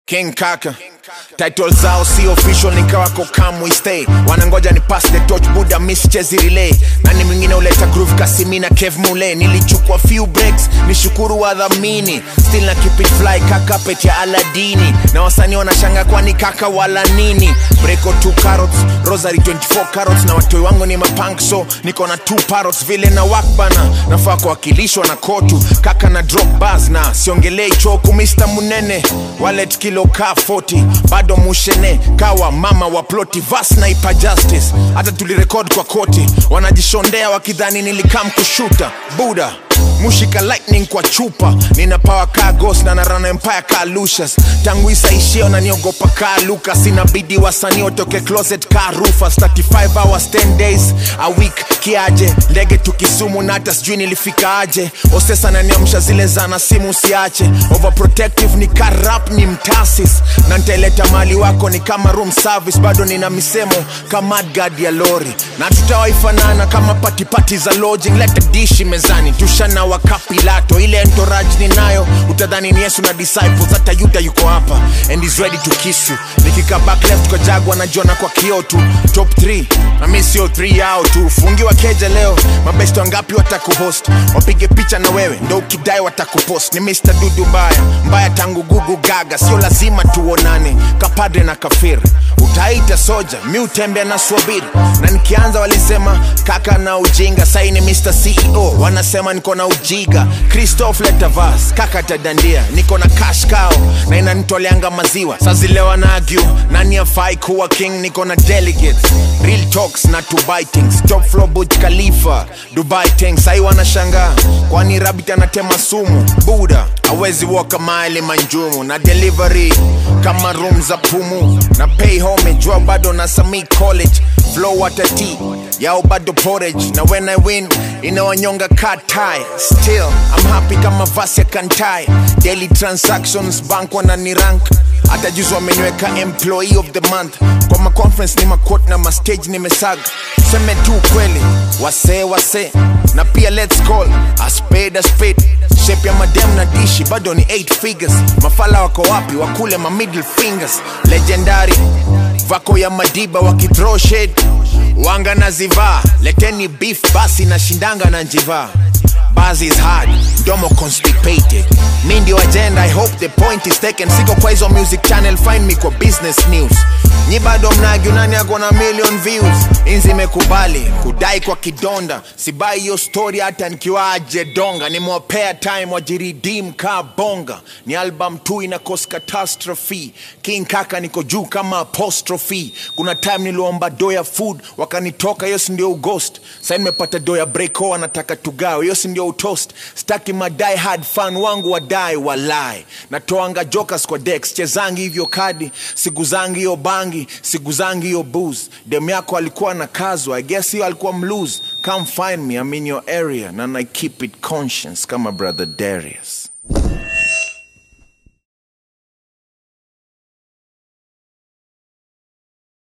King Kaka title zao si official nikawako come we stay wanangoja ni pass the torch buda miss chezi relay nani mwingine uleta groove kasimina kev mule nilichukua few breaks nishukuru wadhamini still na keep it fly kaka pet ya aladini na wasanii wanashanga kwani kaka wala nini breko 2 carrots rosary 24 carrots na watoi wangu ni mapunk so niko na 2 parrots vile na wakbana nafaa kuwakilishwa na kotu kaka na drop bars na siongelei choku mr munene wallet kilo ka 40 bado mushene kawa mama wa ploti vas na ipa justice hata tulirekod kwa koti wanajishondea wakidhani nilikam kushuta buda mushika lightning kwa chupa nina power ka ghost na narana empire ka lucius tangu isaishio na niogopa ka lucas inabidi wasanii watoke closet ka rufus 35 hours 10 days a week kiaje ndege tukisumu na hata sijui nilifika aje osesa naniamsha zile zana simu siache overprotective ni karap ni mtasis na ntaileta mali wako ni kama room service bado nina misemo kama guard ya lori na tutawaifanana kama patipati za lodging leta dishi mezani tushana wakapilato ile entourage ninayo utadhani ni yesu na disciples hata yuda yuko hapa and is ready to kiss you nikika back left kwa jagwa najiona kwa kio tu top 3 na mi sio 3 yao tu fungiwa keja leo mabesto wangapi watakuhost wapige picha na wewe ndo ukidai watakupost ni mr dudu mbaya mbaya tangu gugu gaga sio lazima tuonane kapadre na kafiri utaita soja mi utembea na swabiri na nikianza walisema kaka na ujinga sai ni mr ceo wanasema niko na ujiga christoph letavas kaka tadandia niko na cash kao na inanitoleanga maziwa sazilewa na agu nani afai kuwa king niko na delegates real talks na dubai things top floor buj khalifa dubai things sai wanashangaa kwani rabit anatema sumu buda awezi woka maili manjumu na delivery kama room za pumu na pay home jua bado na sami college flow watati yao bado porridge na when i win inawanyonga katai still i'm happy kama vasi ya kantai daily transactions bank wanani rank hata juzi wameniweka employee of the month kwa maconference ni makot na mastage nimesaga seme tu kweli wasee wasee na pia let's call a spade a spade shape ya madem na dishi bado ni 8 figures mafala wako wapi wakule ma middle fingers legendary vako ya madiba wakithrow shade wanga na zivaa leteni beef basi na shindanga na njivaa Buzz is hard, domo constipated mi ndio agenda i hope the point is taken siko kwa hizo music channel find me kwa business news nyi bado mnagi nani ako na million views inzi imekubali kudai kwa kidonda sibai hiyo story hata nikiwaje donga nimewapea time wajiridim ka bonga ni album tu ina cause catastrophe king kaka niko juu kama apostrophe kuna time niliomba doya food wakanitoka hiyo si ndio ugost sa nimepata doya breako wanataka tugawe hiyo si ndio utoast staki madai hard fan wangu wadai walai natoanga jokers kwa dex chezangi hivyo kadi siguzangi hiyo bangi siguzangi hiyo booze dem yako alikuwa na kazwa i guess hiyo alikuwa mlose come find me i'm in your area and i keep it conscious kama brother darius